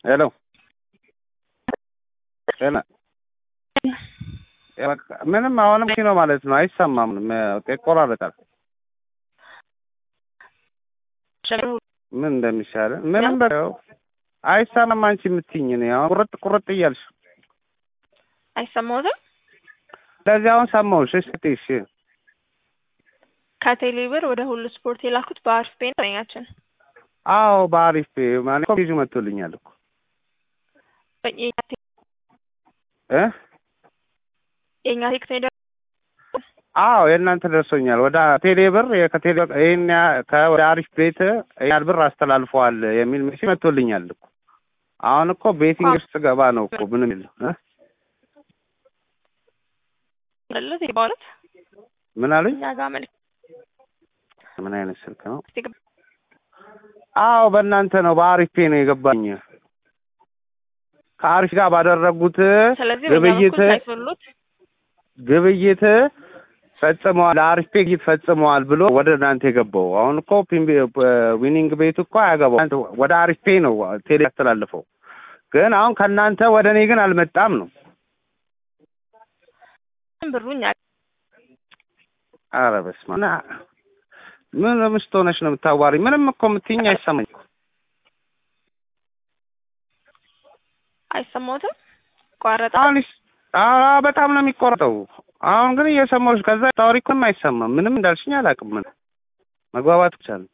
ሄሎ ሄሎ ምንም አሁንም ነው ማለት ነው። አይሰማም፣ ይቆራረጣል። ምን እንደሚሻለ ምንም በው አይሰማም። አንቺ የምትይኝ ነው አሁን ቁርጥ ቁርጥ እያልሽ አይሰማሁትም። ለዚህ አሁን ሰማሁሽ። እስቲ እሺ ከቴሌ ብር ወደ ሁሉ ስፖርት የላኩት በአሪፍ ፔ ነው ኛችን አዎ በአሪፍ ማለት ኮ ፔጁ መጥቶልኛል እኮ እ የኛ ቴክስ ነው አዎ የእናንተ ደርሶኛል። ወደ ቴሌ ብር ከቴሌ ይሄን ከወደ አሪፍ ቤት ያህል ብር አስተላልፈዋል የሚል ሜሴጅ መጥቶልኛል እኮ። አሁን እኮ ቤቲንግ ውስጥ ገባ ነው እኮ ምንም የለም እ ለለት ይባሉት ምን አሉኝ? እኛ ጋር መልክ ምን አይነት ስልክ ነው? አዎ በእናንተ ነው በአሪፍ ፔ ነው የገባኝ። ከአሪፍ ጋር ባደረጉት ስለዚህ ግብይት ሳይፈሉት ግብይት ፈጽመዋል ለአሪፍ ፔ ግብይት ፈጽመዋል ብሎ ወደ እናንተ የገባው። አሁን እኮ ዊኒንግ ቤቱ እኮ አያገባው ወደ አሪፍ ፔ ነው ቴሌ ያስተላልፈው። ግን አሁን ከእናንተ ወደ እኔ ግን አልመጣም ነው። ብሩኛ ኧረ በስመ አብ ምን ምስት ሆነሽ ነው የምታዋሪ? ምንም እኮ የምትይኝ አይሰማኝ እኮ አይሰማሁትም። ቋረጣ አሁን ኧረ በጣም ነው የሚቆረጠው። አሁን ግን እየሰማሁሽ ከዛ ታወሪ እኮ አይሰማም። ምንም እንዳልሽኝ አላውቅም። ምን መግባባት ብቻ ነው።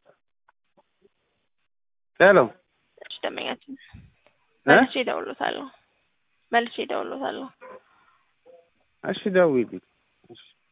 ሄሎ እሺ፣ ደመኛችን መልሼ እደውልዎታለሁ። መልሼ እደውልዎታለሁ። እሺ ደውዪልኝ።